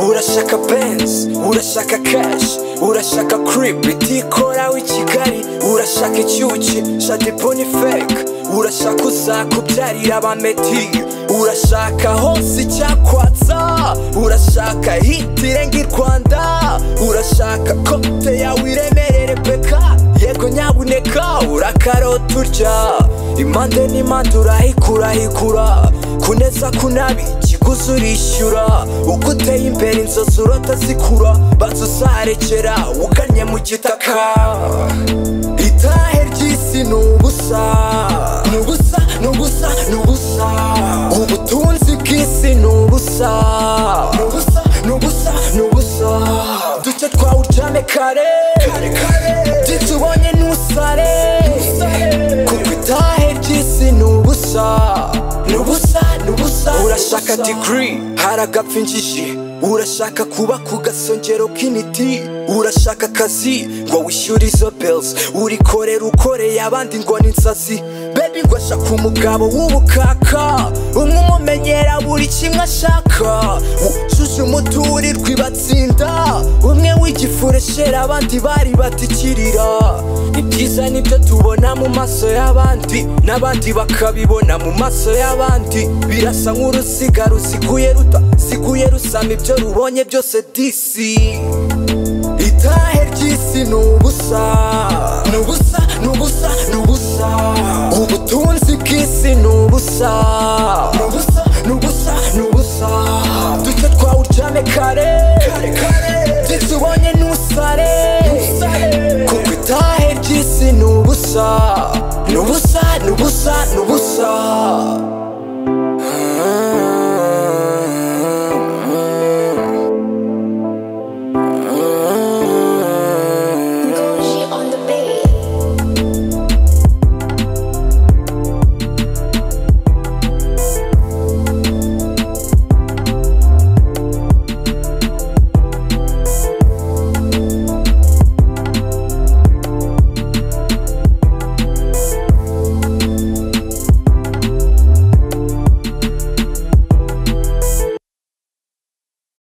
urashaka benzi urashaka kashi urashaka kiripi itikora w'i kigali urashaka icyuki shadiponi feke urashaka uzakubyarira ba meti urashaka hose icyakwatsa urashaka hiti irenga i rwanda urashaka kote yawe iremerere peka yego nyabuneka urakarota urya impande n'impande urahikurahikura kuneza kunabi ikiguzi urishyura uko uteye imbere inzozi urota zikura banza uzarekera ugannye mu gitaka itahe ry'isi ni ubusa ni ubusa ni ubusa ni ubusa ubutunzi bw'isi ni ubusa ni ubusa ni ubusa ni ubusa duke twawe uryame kare titubonye ntusare kuko itahe ry'isi ni ubusa ni ubusa ni ubusa urashaka digiri haragapfa injiji urashaka kuba ku gasongero k'imiti urashaka akazi ngo wishyure izo bills urikorera ukoreye abandi ngo ni insazi bebi ngo ashaka umugabo w'ubukaka umwe umumenyera buri kimwe ashaka wujuje umuturirwa ibatsinda umwe w'igifureshera abandi bari batikirira ibyiza nibyo tubona mu maso y'abandi n'abandi bakabibona mu maso y'abandi birasa nk'uruziga ruziguye rutaziguye rusama ibyo rubonye byose disi itahe ry'isi ni ubusa ni ubusa ni ubusa ni ubusa ubutunzi bw'isi ni ubusa ni ubusa ni ubusa ni ubusa duke twawe uryame kare titubonye ntusare kuko itahe ry'isi ni ubusa ni ubusa ni ubusa ni ubusa